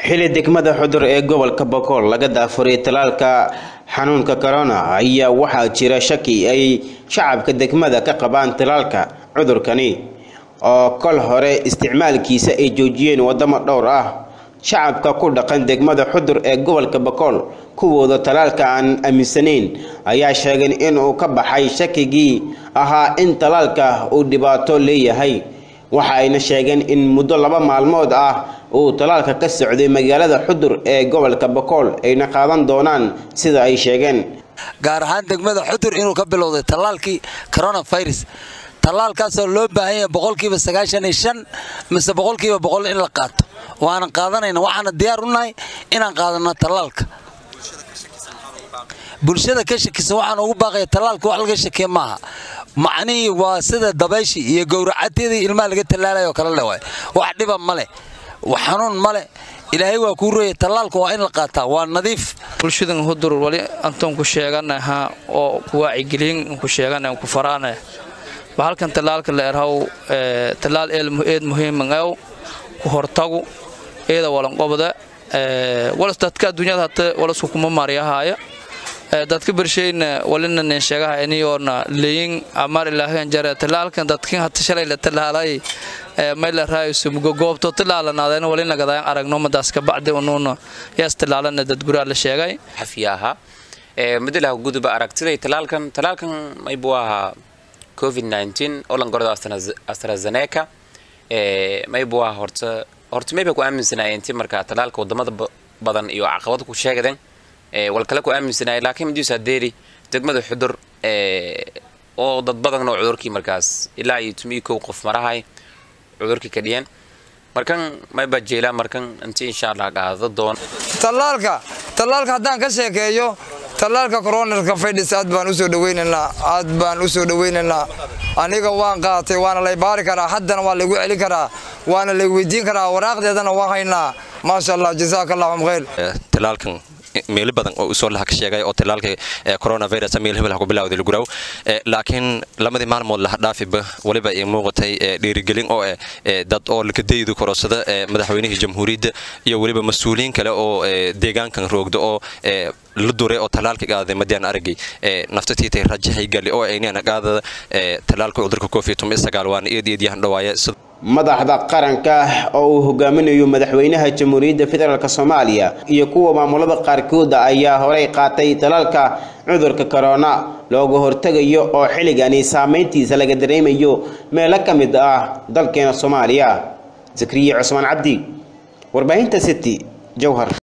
xili degmada xudur ee gobolka bokool laga daafuray talaalka xanuunka corona ayaa waxaa jira shaki ay shacabka degmada ka qabaan talaalka cudurkani oo kol hore isticmaalkiisa ay joojiyeen wadamo dhowr ah shacabka ku dhaqan degmada xudur ee gobolka bokool kuwooda talaalka aan aaminsanayn ayaa sheegeen inuu ka baxay shakigii ahaa in talaalka uu dhibaato leeyahay waxa ayna sheegeen in muddo laba maalmood ah uu talaalka ka socday magaalada xudur ee gobolka bokool ayna qaadan doonaan sida ay sheegeen gaar ahaan degmada xudur inuu ka bilowday tallaalkii coronavirus tallaalkaasoo loo baahan yahay boqolkiiba sagaashan iyo shan mise boqolkiiba boqol in la qaato waanan qaadanayna waxaana diyaar u nahay inaan qaadano tallaalka bulshada ka shakisa waxaan ugu baaqaya tallaalka wax laga shakiya maaha macnihii waa sida dabayshii iyo gowracadyadii ilmaha laga tallaalayo kala le waay wax dhiba ma leh xanuun ma leh ilaahay waa kuu rooya tallaalka waa in la qaataa waa nadiif bulshadan hudur wali antoon ku sheeganaha oo ku wacyigelin ku sheegana ku faraana bahalkan tallaalka la erhaw tallaal eed muhiiman ew ku hortagu eeda walanqobda walas dadka adduunyada hata walasku kuma maaryahaaya dadka bershayna walina nin sheegaha iniyoona leyin amar ilaahan jare tallaalkan dadkin hata shalay la tallaalay mayla raayusu goobto tallaalanaadeen walina gadaan aragno madaas ka bacdi unuuna yaas tallaalana dad guraa la sheegay xafiyaha mudalaha guduba aragtiday tallaalkan tallaalkan maybu ahaa covid-19 oo lan gordo astrazeneca maybu ahaa horta horta mayba ku aaminsanaay intii markaa tallaalka wadamada badan iyo caqabada ku sheegadeen wal kale ku aaminsanaay laakiin midiisa deeri degmada xudur oo dad badan oo cudurkii markaas ilaa iyo tumii kow qof marahay cudurkii ka dhiyeen markan mayba jeelaa markan intii insha allah qaado doon tallaalka tallaalka haddaan ka sheekeeyo tallaalka coronarka faydhis aad baan usoo dhaweynaynaa aad baan usoo dhaweynaynaa aniga waan qaatay waana lay baari karaa haddana waa laygu celin karaa waana lay weydiin karaa waraaqdeedana waan haynaa maasha allah jazaaka allahum khayr talaalkan meelo badan oo usoo laha ka sheegay oo talaalka coronavirus meel hebel ha ku bilawday laguraw laakiin lamadii maalmood laha dhaafiba waliba ay muuqatay dhiirigelin oo dad oo lakadaydu korosada madaxweynihii jamhuuriyadda iyo weliba mas-uuliyiin kale oo deegaankan roogda oo la duray oo talaalka qaaday madiyaan aragay naftatiitay rajahay gali oo aynana qaadada talaalka cudurka covid waana eed eed yahan dhawaaya madaxda qaranka oo uu hogaaminayo madaxweynaha jamhuuriyadda federaalk soomaaliya iyo kuwa maamulada qaarkooda ayaa horey qaatay talaalka cudurka corona looga hortegayo oo xilligani saameyntiisa laga dareemayo meelo ka mid ah dalkeena soomaaliya zakriya cusmaan cabdi warbaahinta city jowhar